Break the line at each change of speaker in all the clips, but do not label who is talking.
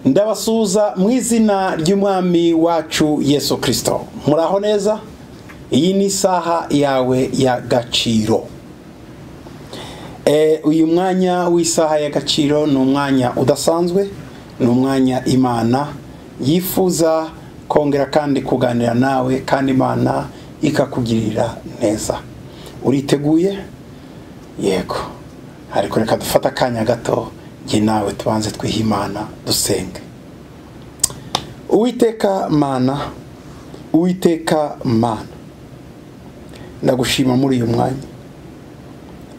ndabasuhuza mu izina ry'umwami wacu yesu kirisito muraho neza iyi ni isaha yawe y'agaciro uyu mwanya w'isaha y'agaciro ni umwanya udasanzwe ni umwanya imana yifuza kongera kandi kuganira nawe kandi imana ikakugirira neza uriteguye yego ariko reka dufate akanya gato njye nawe tubanze twihimana dusenge uwiteka mana uwiteka mana ndagushima muri uyu mwanya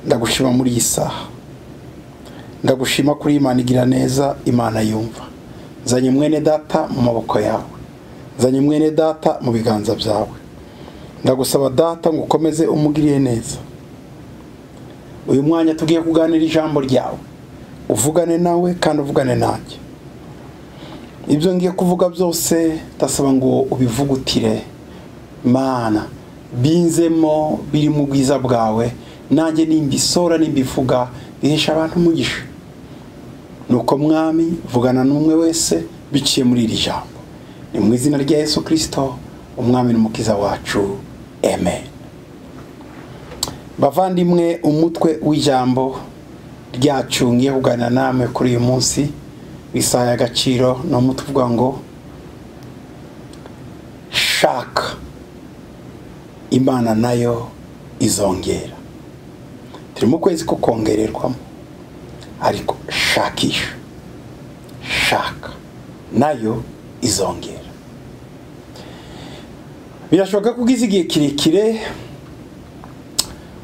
ndagushima muri iyi saha ndagushima kuri imana igira neza imana yumva nzanye mwene data mu maboko yawe nzanye mwene data mu biganza byawe ndagusaba data ngo ukomeze umugiriye neza uyu mwanya tugiye kuganira ijambo ryawe uvugane nawe kandi uvugane nanjye ibyo ngiye kuvuga byose ndasaba ngo ubivugutire mana binzemo biri mu bwiza bwawe nanjye nimbisora nimbivuga bihesha abantu umugisha ni uko mwami vugana n'umwe wese biciye muri iri jambo ni mu izina rya yesu kirisito umwami n'umukiza wacu amen bavandimwe umutwe w'ijambo ryacu ngiye kuganira namwe kuri uyu munsi isaha y'agaciro ni umuti uvuga ngo shaka imana nayo izongera turi mu kwezi ko kongererwamo ariko shakisha shaka nayo izongera birashoboka ko ugize igihe kirekire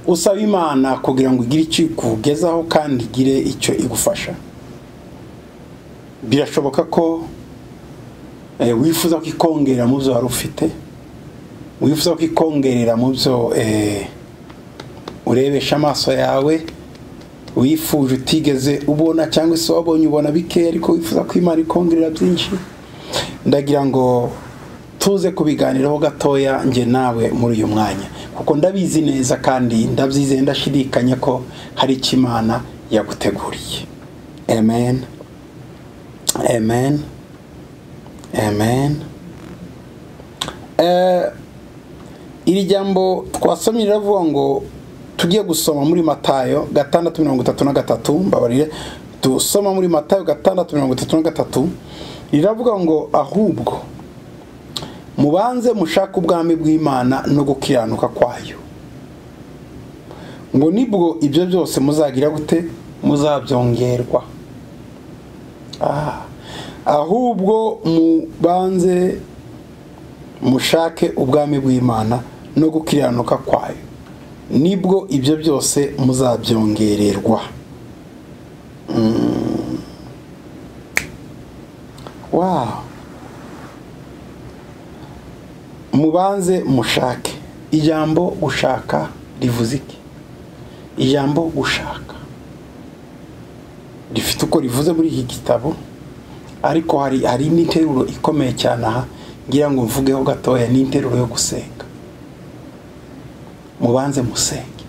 usaba imana kugira ngo igire icyo ikugezaho kandi igire icyo igufasha birashoboka ko wifuza ko ikongera mu byo wari ufite wifuza ko ikongerera mu byo urebesha amaso yawe wifuje utigeze ubona cyangwa se wabonye ubona bikeya ariko wifuza ko imana ikongerera byinshi ndagira ngo tuze kubiganiraho gatoya njye nawe muri uyu mwanya kuko ndabizi neza kandi ndabyizeye ndashidikanya ko hari icyo imana yaguteguriye amen amen amen iri jambo twasomye riravuga ngo tujye gusoma muri matayo gatandatu mirongo itatu na gatatu mbabarire dusoma muri matayo gatandatu mirongo itatu na gatatu riravuga ngo ahubwo mubanze mushaka ubwami bw'imana no gukiranuka kwayo ngo nibwo ibyo byose muzagira gute muzabyongerwa ahubwo mubanze mushake ubwami bw'imana no gukiranuka kwayo nibwo ibyo byose muzabyongererwa wawu mubanze mushake ijambo gushaka rivuze iki ijambo gushaka rifite uko rivuze muri iki gitabo ariko hari hari n'interuro ikomeye cyane aha ngira ngo mvugeho gatoya n'interuro yo gusenga mubanze musenge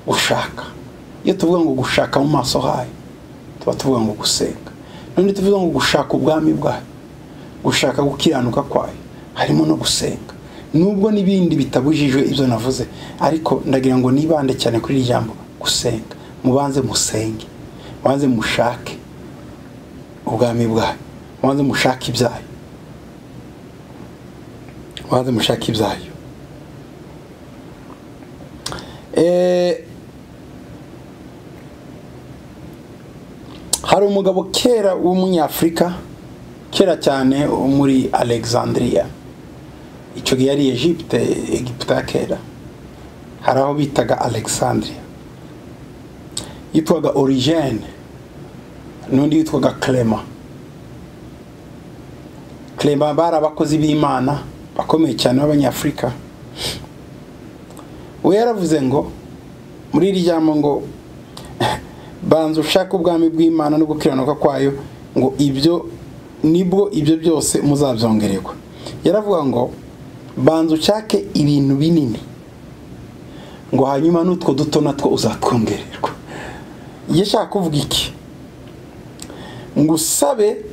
gushaka iyo tuvuga ngo gushaka mu maso hayo tuba tuvuga ngo gusenga none tuvuga ngo gushaka ubwami bwayo gushaka gukiranuka kwayo harimo no gusenga nubwo n'ibindi bitabujijwe ibyo navuze ariko ndagira ngo nibande cyane kuri iri jambo gusenga mubanze musenge mubanze mushake ubwami bwayo mubanze mushake ibyayo mubanze mushake ibyayo hari umugabo kera w'umunyafurika kera cyane muri alexandria icyo gihe yari Egypte Egiputa ya kera hari aho bitaga Alexandria yitwaga Origene n'undi yitwaga Clement Clement bari abakozi b'Imana bakomeye cyane b'Abanyafurika we yaravuze ngo muri iri jambo ngo banza ushaka ubwami bw'Imana no gukiranuka kwayo ngo ibyo nibwo ibyo byose muzabyongererwa yaravuga ngo banza ushake ibintu binini ngo hanyuma n'utwo duto natwo uzatwongererwa iyo ashaka kuvuga iki ngusabe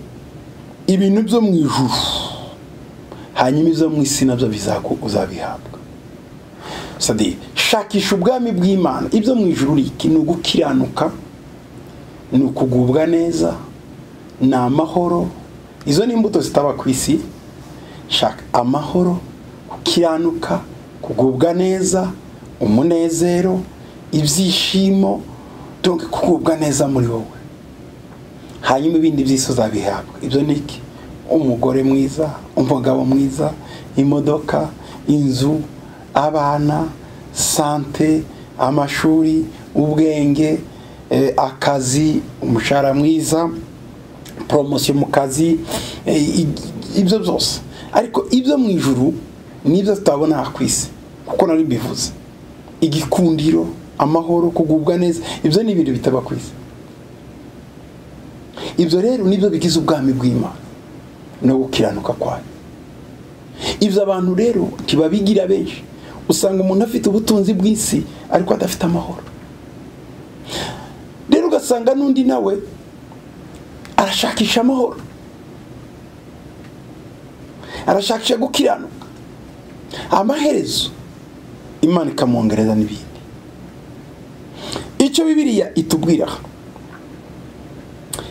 ibintu byo mu ijuru hanyuma ibyo mu isi nabyo uzabihabwa sadi shakisha ubwami bw'imana ibyo mu ijuru iki ni ugukiranuka ni ukugubwa neza ni amahoro izo ni imbuto zitaba ku isi shaka amahoro gukiranuka kugubwa neza umunezero ibyishimo donke kugubwa neza muri wowe hanyuma ibindi byose uzabihabwa ibyo ni iki umugore mwiza umugabo mwiza imodoka inzu abana sante amashuri ubwenge akazi umushahara mwiza poromosiyo mu kazi ibyo byose ariko ibyo mu ijuru nibyo tutabona aha ku isi kuko nari mbivuze igikundiro amahoro kugubwa neza ibyo ni ibintu bitaba ku isi ibyo rero nibyo bigize ubwami bw'imana no gukiranuka kwayo ibyo abantu rero ntibabigira benshi usanga umuntu afite ubutunzi bw'isi ariko adafite amahoro rero ugasanga n'undi nawe arashakisha amahoro arashakisha gukiranuka amaherezo imana ikamwongereza n'ibindi icyo bibiriya itubwira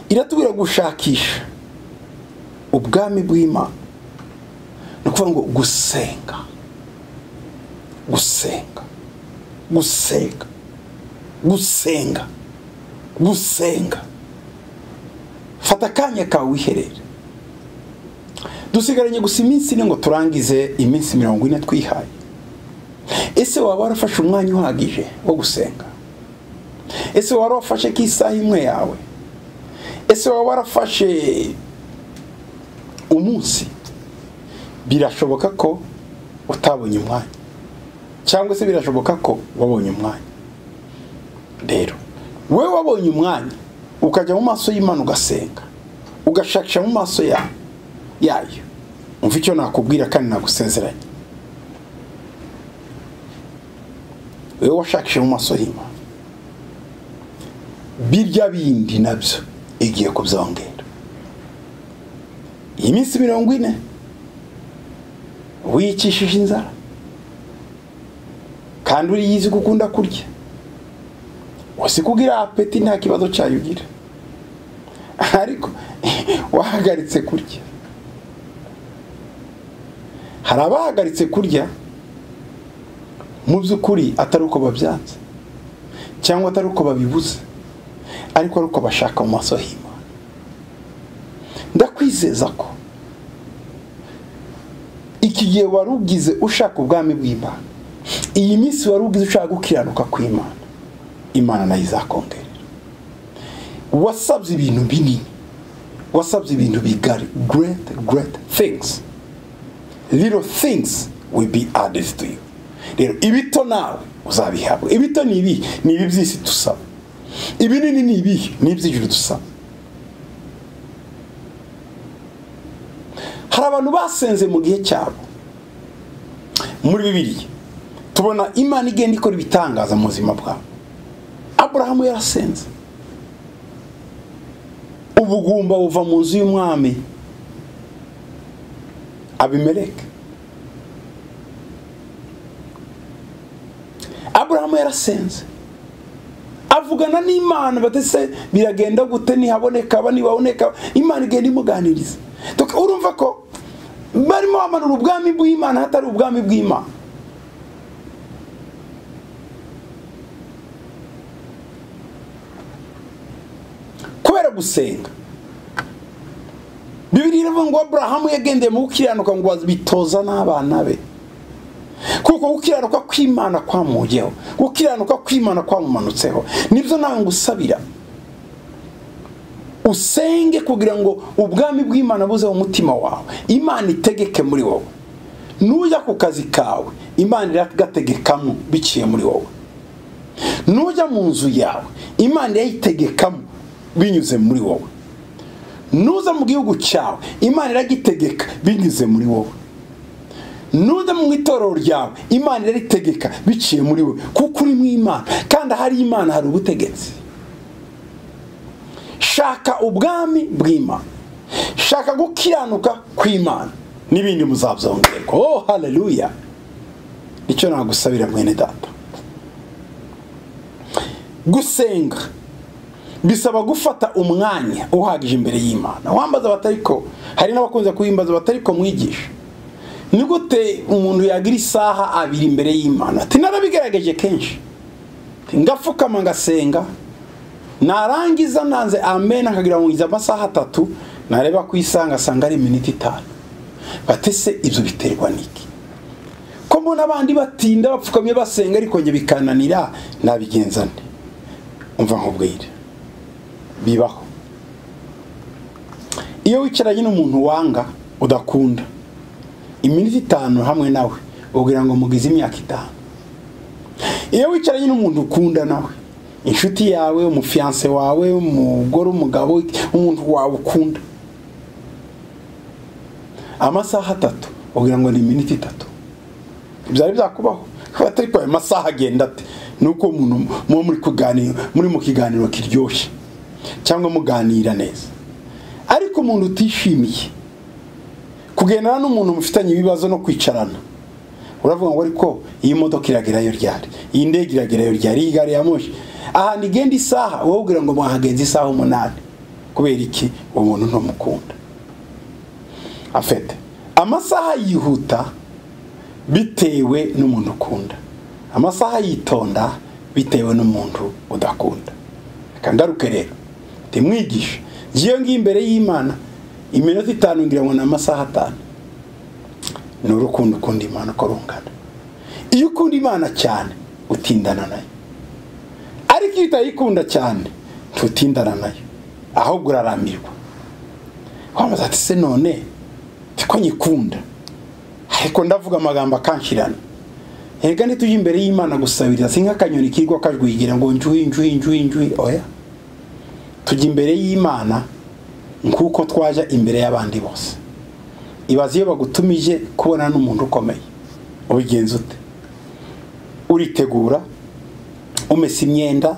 iratubwira gushakisha ubwami bw'imana ni ukuvuga ngo gusenga gusenga gusenga gusenga gusenga fata akanya kawe wiherere dusigaranye gusa iminsi ine ngo turangize iminsi mirongo ine twihaye ese waba warafashe umwanya uhagije wo gusenga ese waba warafashe k'isaha imwe yawe ese waba warafashe umunsi birashoboka ko utabonye umwanya cyangwa se birashoboka ko wabonye umwanya rero wowe wabonye umwanya ukajya mu maso y'imana ugasenga ugashakisha mu maso yawe yayo umva icyo nakubwira kandi nagusezeranye wowe washakishe mu maso y'imana birya bindi nabyo igiye kubyongera iyi minsi mirongo ine wiyicishije inzara kandi uriyizi ko ukunda kurya wasi kugira apeti nta kibazo cyayo ugira ariko wahagaritse kurya hari abahagaritse kurya mu by'ukuri atari uko babyanze cyangwa atari uko babibuze ariko ari uko bashaka mu maso y'imana ndakwizeza ko iki gihe wari ugize ushaka ubwami bw'imana iyi minsi wari ugize ushaka gukiranuka kw'imana imana nayo izakongerera wasabye ibintu binini wasabye ibintu bigari great great things little things will be added to you rero ibito nawe uzabihabwa ibito ni ibi ni ibi by'isi dusaba ibinini ni ibi ni iby'ijuru dusaba hari abantu basenze mu gihe cyabo muri bibiri tubona imana igenda ikora ibitangaza mu buzima bwabo aburahamu yarasenze ubugumba buva mu nzu y'umwami abimeleke aburahamu yarasenze avugana n'imana batese biragenda gute ntihaboneka aba ntibaboneka imana igenda imuganiriza urumva ko barimo bamanura ubwami bw'imana hatari ubwami bw'imana kubera gusenga bibiri iravuga ngo aburahamu yagendeye mu gukiranuka ngo bitoza n'abana be kuko gukiranuka kw'imana kwamujyeho gukiranuka kw'imana kwamumanutseho nibyo nawe ngo usabira usenge kugira ngo ubwami bw'imana buze mu mutima wawe imana itegeke muri wowe nujya ku kazi kawe imana iragategekamo biciye muri wowe nujya mu nzu yawe imana irayitegekamo binyuze muri wowe nuza mu gihugu cyawe imana iragitegeka binyuze muri wowe nuza mu itorero ryawe imana iraritegeka biciye muri wowe kuko uri mu imana kandi ahari imana hari ubutegetsi shaka ubwami bw'imana shaka gukiranuka kw'imana n'ibindi muzabyongerwa oh haleluya nicyo nagusabira mwene data gusenga bisaba gufata umwanya uhagije imbere y'imana wambaza batariko hari n'abakunze kuwimbaza batariko mwigisha ni gute umuntu yagira isaha abiri imbere y'imana ati narabigerageje kenshi ngapfukama ngasenga narangiza nanze amen akagira ngo ngize amasaha atatu nareba ku isaha ngasanga ari iminota itanu batese ibyo biterwa n'iki ko mbona abandi batinda bapfukamye basenga ariko njye bikananira nabigenza nde umva nkubwire bibaho iyo wicaranye n'umuntu wanga udakunda iminota itanu hamwe nawe ubwira ngo mugize imyaka itanu iyo wicaranye n'umuntu ukunda nawe inshuti yawe umufiyanse wawe umugore umugabo umuntu wawe ukunda amasaha atatu ubwira ngo ni iminota itatu byari byakubaho ariko ayo masaha agenda ate ni uko umuntu muba muri kuganira muri mu kiganiro kiryoshye cyangwa muganira neza ariko umuntu utishimiye kugendana n'umuntu mufitanye ibibazo no kwicarana uravuga ngo ariko iyi modoka iragerayo ryari iyi ndege iragerayo ryari iyi gari ya moshi ahantu igenda isaha wowe ubwira ngo mwahagenze isaha umunani kubera iki uwo muntu ntumukunda afite amasaha yihuta bitewe n'umuntu ukunda amasaha yitonda bitewe n'umuntu udakunda kangaruke rero ntimwigishe ngiyo ngiyo imbere y'imana iminota itanu ngira ngo ni amasaha atanu ni urukundo ukunda imana uko rungana iyo ukunda imana cyane utindana nayo ariko iyo utayikunda cyane ntutindana nayo ahubwo urarambirwa wamaze ati se none ko nyikunda ariko ndavuga amagambo akanshirana reka ntitujye imbere y'imana gusabiriza si nk'akanyoni kirwa kajwigira ngo njuhi njuhi njuhi njuhi oya tujya imbere y'imana nk'uko twaja imbere y'abandi bose ibaze iyo bagutumije kubona n'umuntu ukomeye ubigenza ute uritegura umesa imyenda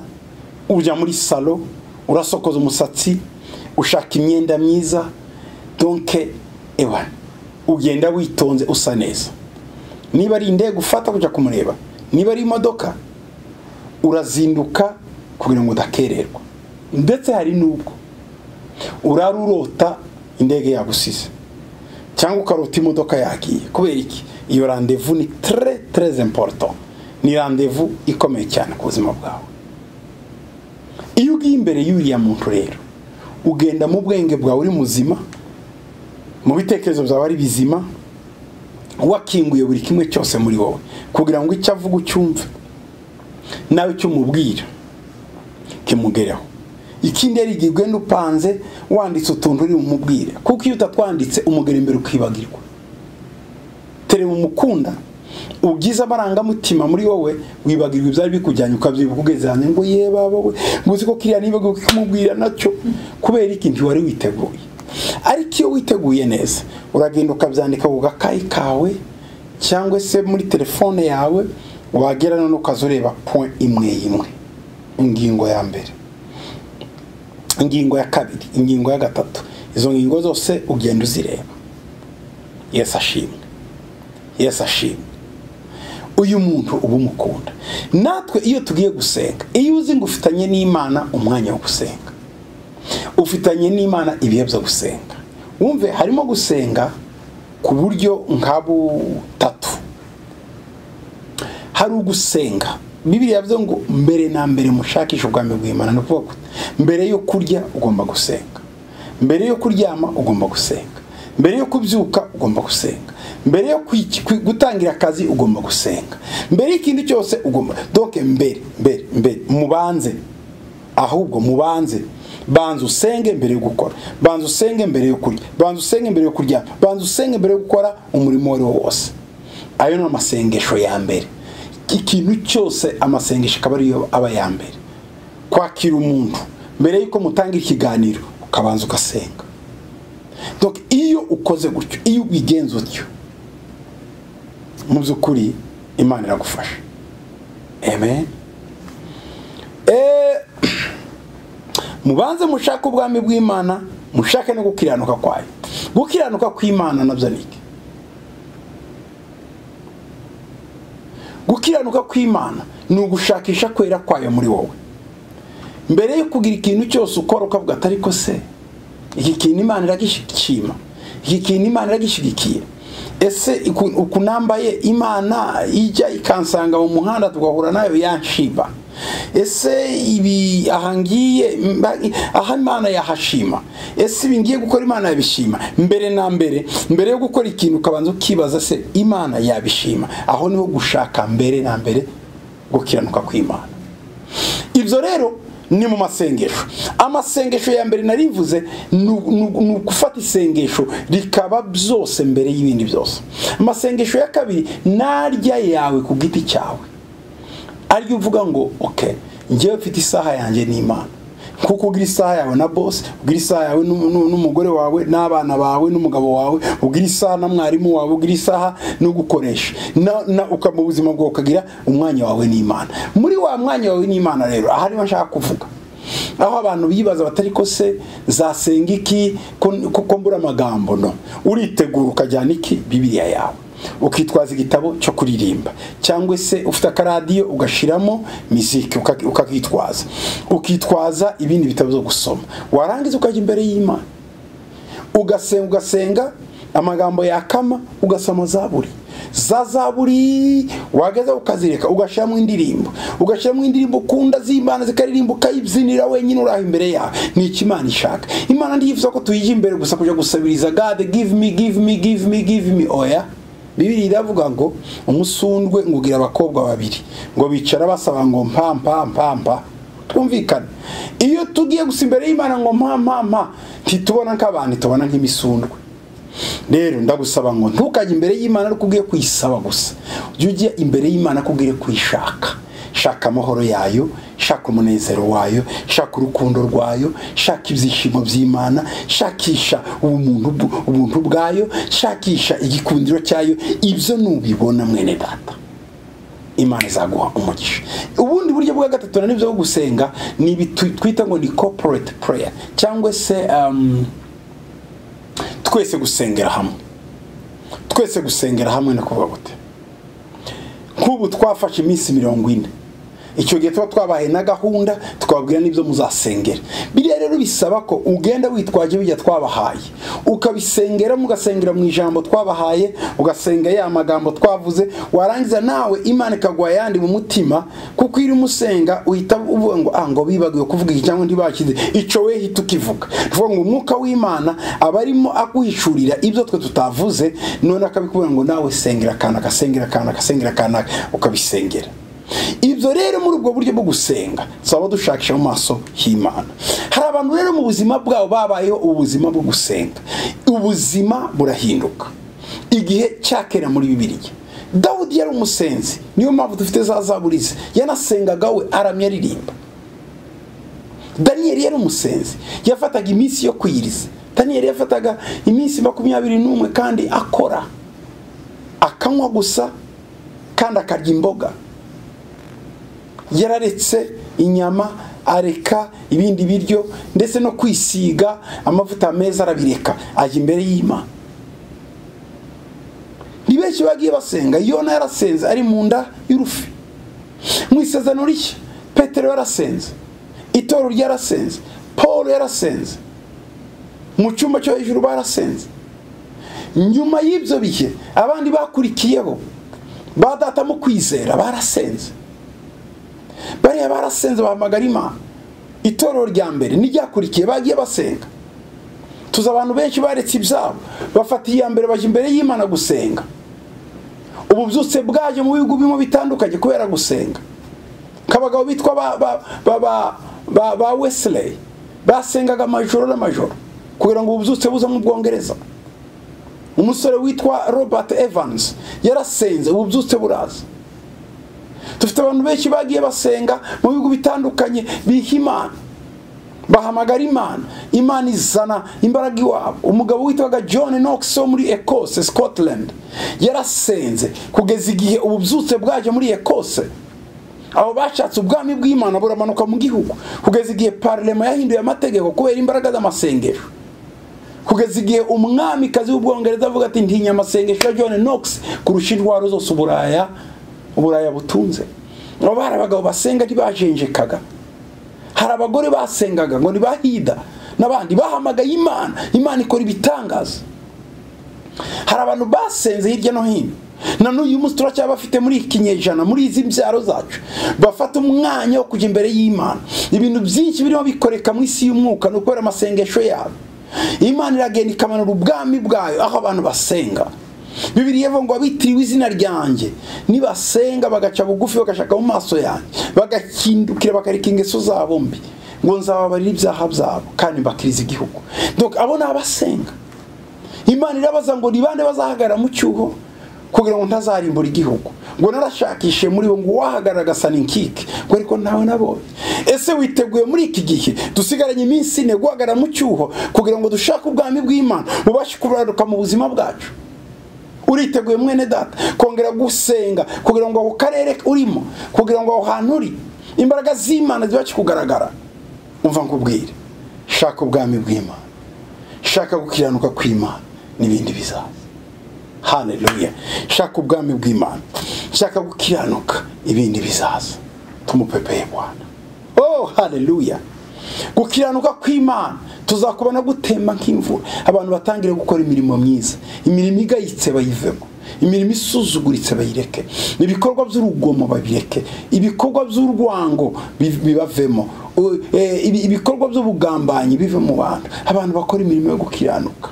ujya muri salo urasokoza umusatsi ushaka imyenda myiza donke ewa ugenda witonze usa neza niba ari indege ufata kujya kumureba niba ari imodoka urazinduka kugira ngo udakererwa ndetse hari n'ubwo urara urota indege yagusize cyangwa ukarota imodoka yagiye kubera iki iyo randevu ni tere tereze imporoto ni randevu ikomeye cyane ku buzima bwawe iyo ugiye imbere y'uriya muntu rero ugenda mu bwenge bwawe uri muzima mu bitekerezo byawe ari bizima wakinguye buri kimwe cyose muri wowe kugira ngo icyo avuga ucyumve nawe icyo umubwira kimugereho ikindi yari igihe ugenda upanze wanditse utuntu uri bumubwire kuko iyo utatwanditse umugera imbere ukibagirwa tereba umukunda ubwiza amarangamutima muri wowe wibagirwa ibyari bikujyanye ukabyibuka ugeze hanze ngo ye baba we ngo uzi ko kiriya nibagiwe kumubwira nacyo kubera iki ntiwari witeguye ariko iyo witeguye neza uragenda ukabyandika ku gakayi kawe cyangwa se muri telefone yawe wagera none ukazureba point imwe imwe ingingo ya mbere ingingo ya kabiri ingingo ya gatatu izo ngingo zose ugenda uzireba yesi ashimwe yesi ashimwe uyu muntu uba umukunda natwe iyo tugiye gusenga iyo uzi ngo ufitanye n'imana umwanya wo gusenga ufitanye n'imana ibihe byo gusenga wumve harimo gusenga ku buryo nka butatu hari ugusenga bibiri yavuze ngo mbere na mbere mushakishe ubwami bw'imana ni ukuvuga mbere yo kurya ugomba gusenga mbere yo kuryama ugomba gusenga mbere yo kubyuka ugomba gusenga mbere yo gutangira akazi ugomba gusenga mbere y'ikindi cyose ugomba doke mbere mbere mbere mubanze ahubwo mubanze banza usenge mbere yo gukora banza usenge mbere yo kurya banza usenge mbere yo kuryama banza usenge mbere yo gukora umurimo uwo ari wo wose ayo ni amasengesho ya mbere ikintu cyose amasengesho akaba ariyo aba ya mbere kwakira umuntu mbere y'uko mutanga ikiganiro ukabanza ugasenga iyo ukoze gutyo iyo ubigenza utyo mu by'ukuri imana iragufasha amen mubanze mushake ubwami bw'imana mushake no gukiranuka kwayo gukiranuka kw'imana nabyo ni iki gukiranuka kw'imana ni ugushakisha kwera kwayo muri wowe mbere yo kugira ikintu cyose ukora ukavuga atari ko se iki kintu imana iragishima iki kintu imana iragishyigikiye ese ukunambaye imana ijya ikansanga mu muhanda tugahura nayo yanshiba ese ibi aha ngiye aha imana yahashima ese ibi ngiye gukora imana yabishima mbere na mbere mbere yo gukora ikintu ukabanza ukibaza se imana yabishima aho niho gushaka mbere na mbere gukiranuka kw'imana ibyo rero ni mu masengesho amasengesho ya mbere narivuze ni ugufata isengesho rikaba byose mbere y'ibindi byose amasengesho ya kabiri narya yawe ku giti cyawe ariyo uvuga ngo oke ngewe mfite isaha yanjye n'imana kuko ugira isaha yawe na bosi ugira isaha yawe n'umugore wawe n'abana bawe n'umugabo wawe ugira isaha na mwarimu wawe ugira isaha no gukoresha mu buzima bwawe ukagira umwanya wawe n'imana muri wa mwanya wawe n'imana rero aha niho nshaka kuvuga aho abantu bibaza batari ko se zasenga iki kuko mbura amagambo no uritegura ukajyana iki bibiriya yawe ukitwaza igitabo cyo kuririmba cyangwa se ufite akaradiyo ugashiramo miziki ukakitwaza ukitwaza ibindi bitabo byo gusoma warangiza ukajya imbere y'imana ugasenga ugasenga amagambo yakama ugasoma zaburi za zaburi wageza ukazireka ugashyiramo indirimbo ugashyiramo indirimbo ukunda z'imana zikaririmba ukayibyinira wenyine uraho imbere yawe ni iki imana ishaka imana ndiyifuza ko tuyijya imbere gusa kujya gusabiriza gade give me give me give me give me oya bibiri iravuga ngo umusundwe ngugira abakobwa babiri ngo bicara basaba ngo mpa mpa mpa mpa twumvikane iyo tugiye gusa imbere y'imana ngo mpa mpa mpa ntitubona nk'abantu tubona nk'imisundwe rero ndagusaba ngo ntukajye imbere y'imana ariko ugiye kuyisaba gusa ujye ujya imbere y'imana ko ugiye kuyishaka shaka amahoro yayo shaka umunezero wayo shaka urukundo rwayo shaka ibyishimo by'imana shakisha ubuntu bwayo shakisha igikundiro cyayo ibyo nubibona mwene data imana izaguha umugisha ubundi buryo bwa gatatu na nibyo bwo gusenga ni ibi twita ngo ni corporate prayer cyangwa se twese gusengera hamwe twese gusengera hamwe ni kuvuga gute nk'ubu twafashe iminsi mirongo ine icyo gihe tuba twabaye na gahunda twabwira n'ibyo muzasengera biriya rero bisaba ko ugenda witwaje bijya twabahaye ukabisengera mugasengera mu ijambo twabahaye ugasenga ya magambo twavuze warangiza nawe imana ikaguha ayandi mu mutima kuko iyo urimo usenga uhita uvuga ngo ah ngo bibagiwe kuvuga iki cyangwa ntibakize icyo we hita ukivuga tuvuga ngo umwuka w'imana aba arimo aguhishurira ibyo twe tutavuze none akabikubwira ngo nawe sengera akanaka sengera akanaka sengera akanaka ukabisengera ibyo rero muri ubwo buryo bwo gusenga twaba dushakisha mu maso h'imana hari abantu rero mu buzima bwabo babayeho ubuzima bwo gusenga ubuzima burahinduka igihe cyakera muri bibiriya dawudi yari umusenzi niyo mpamvu dufite za zaburize yanasengaga we aramya aririmba daniyeli yari umusenzi yafataga iminsi yo kwiyiriza daniyeli yafataga iminsi makumyabiri n'umwe kandi akora akanywa gusa kandi akarya imboga yararetse inyama areka ibindi biryo ndetse no kwisiga amavuta meza arabireka ajya imbere y'imana ni benshi bagiye basenga yona yarasenze ari mu nda y'urufi mu isezerano rishya petero yarasenze itoro ryarasenze paul yarasenze mu cyumba cyo hejuru barasenze nyuma y'ibyo bihe abandi bakurikiyeho badatamo kwizera barasenze bariya barasenze bahamagara imana itorero rya mbere n'iryakurikiye bagiye basenga tuzi abantu benshi baretse ibyabo bafata iya mbere bajya imbere y'imana gusenga ubu byutse bwaje mu bihugu bimwe bitandukanye kubera gusenga nk'abagabo bitwa ba wesireye basengaga amajoro n'amajoro kugira ngo ububyutse buze mu bwongereza umusore witwa robert evans yarasenze ububyutse buraza dufite abantu benshi bagiye basenga mu bihugu bitandukanye biha imana bahamagara imana imana izana imbaraga iwabo umugabo witwaga john knox wo muri ecose scotland yarasenze kugeza igihe ububyutse bwaje muri ecose abo bashatse ubwami bw'imana buramanuka mu gihugu kugeza igihe parlema yahinduye amategeko kubera imbaraga z'amasengero kugeza igihe umwamikazi w'ubwongereza avuga ati ntinya amasengesho ya john knox kurusha indwara zose uburaya uburaya butunze abo bari abagabo basenga ntibajenjekaga hari abagore basengaga ngo ntibahida n'abandi bahamagaye imana imana ikora ibitangaza hari abantu basenze hirya no hino na n'uyu munsi turacyaba bafite muri iki kinyejana muri izi mbyaro zacu bafata umwanya wo kujya imbere y'imana ibintu byinshi birimo bikoreka mu isi y'umwuka ni ukubera amasengesho yabo imana iragenda ikamanura ubwami bwayo aho abantu basenga bibiri yevo ngo abitiriwe izina ryanjye nibasenga bagaca bugufi bagashaka mu maso yanjye bagahindukira bakareka ingeso zabo mbi ngo nzababarire ibyaha byabo kandi mbakiriza igihugu donc abo ni abasenga imana irabaza ngo ni bande bazahagarara mu cyuho kugira ngo ntazarimbura igihugu ngo narashakishe muri bo ngo uwahagarara agasa n'inkike ngo ariko ntawe nabonye ese witeguye muri iki gihe dusigaranye iminsi ine guhagarara mu cyuho kugira ngo dushake ubwami bw'imana bubashe kuburaruka mu buzima bwacu uriteguye mwene data kongera gusenga kugira ngo ako karere urimo kugira ngo aho hantu uri imbaraga z'imana zibashe kugaragara umva nkubwire shaka ubwami bw'imana shaka gukiranuka kw'imana n'ibindi bizaza haleluya shaka ubwami bw'imana shaka gukiranuka ibindi bizaza tumupepeye bwana oh haleluya gukiranuka kw'imana tuzakubona gutemba nk'imvura abantu batangire gukora imirimo myiza imirimo igayitse bayivemo imirimo isuzuguritse bayireke ibikorwa by'urugomo babireke ibikorwa by'urwango bibavemo ibikorwa by'ubugambanyi bive mu bantu abantu bakora imirimo yo gukiranuka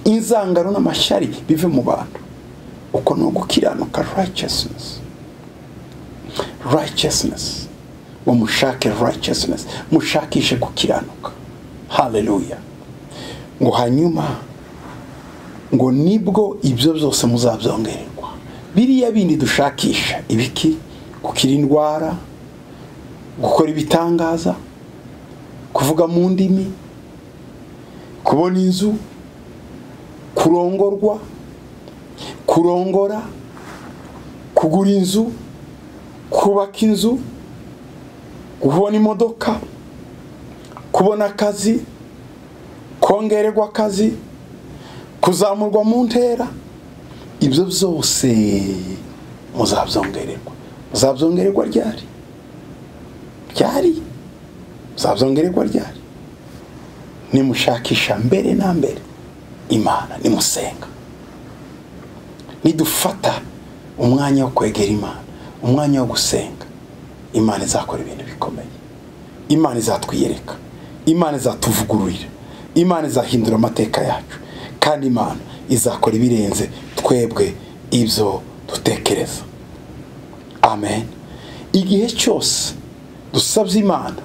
inzangano n'amashyari bive mu bantu uko ni ugukiranuka rayicesinesi rayicesinesi ngo mushake rayicesinesi mushakishe gukiranuka haleluya ngo hanyuma ngo nibwo ibyo byose muzabyongererwa biriya bindi dushakisha ibiki gukira indwara gukora ibitangaza kuvuga mu ndimi kubona inzu kurongorwa kurongora kugura inzu kubaka inzu kubona imodoka kubona akazi kongererwa akazi kuzamurwa mu ntera ibyo byose muzabyongererwa muzabyongererwa ryari ryari muzabyongererwa ryari nimushakisha mbere na mbere imana nimusenga nidufata umwanya wo kwegera imana umwanya wo gusenga imana izakora ibintu bikomeye imana izatwiyereka imana izatuvugururira imana izahindura amateka yacu kandi imana izakora ibirenze twebwe ibyo dutekereza amen igihe cyose dusabye imana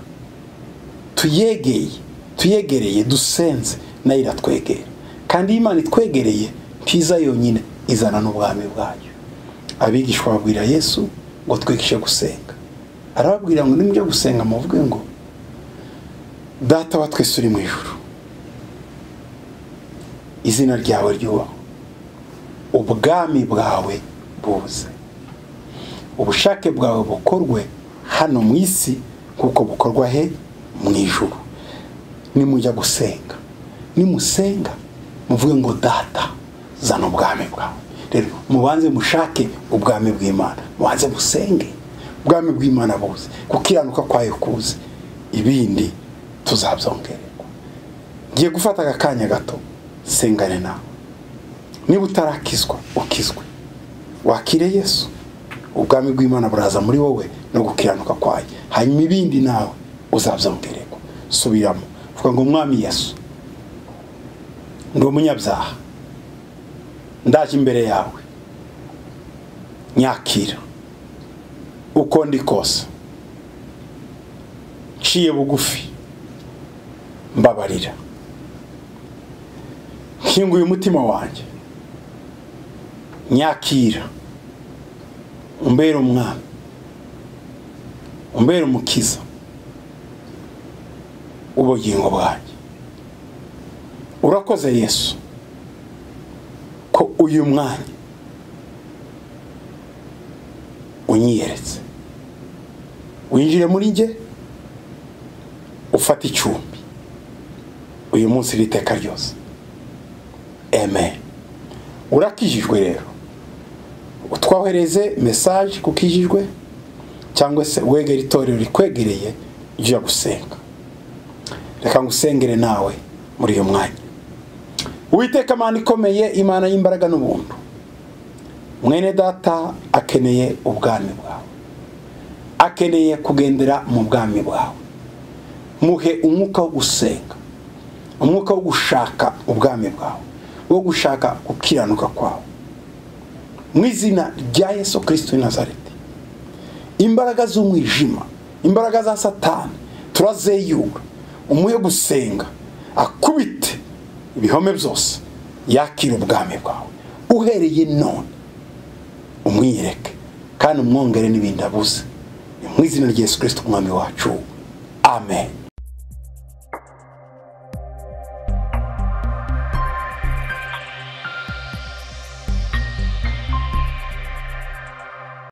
tuyegeye tuyegereye dusenze nayo iratwegera kandi iyo imana itwegereye ntiza yonyine izana n'ubwami bwayo abigishwa babwira yesu ngo twigishe gusenga arababwira ngo nimujye gusenga muvuge ngo data wa twese uri mu ijoro izina ryawe ryubahwe ubwami bwawe buze ubushake bwawe bukorwe hano mu isi kuko bukorwa he mu ijoro nimujya gusenga nimusenga muvuge ngo data zana ubwami bwawe rero mubanze mushake ubwami bw'imana mubanze musenge ubwami bw'imana buze gukiranuka kwayo kuze ibindi tuzabyongererwa ngiye gufata aka kanya gato sengane nawe niba utarakizwa ukizwe wakire yesu ubwami bw'imana buraza muri wowe no gukiranuka kwayo hanyuma ibindi nawe uzabyongererwa subiramo vuga ngo umwami yesu ndi umunyabyaha ndaje imbere yawe nyakira uko ndi kose nciye bugufi mbabarira nkinguye umutima wanjye nyakira umbere umwami umbere umukiza ubugingo bwanjye urakoze yesu ko uyu mwanya unyiyeretse winjire muri njye ufate icumbi uyu munsi riteka ryose eme urakijijwe rero utwohereze mesaje kuko ijijwe cyangwa se wegera itorero rikwegereye ujya gusenga reka ngusengere nawe muri uyu mwanya uwiteka imana ikomeye imana y'imbaraga n'ubuntu mwene data akeneye ubwami bwawe akeneye kugendera mu bwami bwawe muhe umwuka wo gusenga umwuka wo gushaka ubwami bwawe wo gushaka gukiranuka kwawe mu izina rya yesu kirisiti nazareti imbaraga z'umwijima imbaraga za satani turazeyura umuhe gusenga akubite ibihome byose yakira ubwami bwawe uhereye none umwiyereke kandi umwongere n'ibindi abuze ni mu izina rya yesu kirisiti umwami wacu amen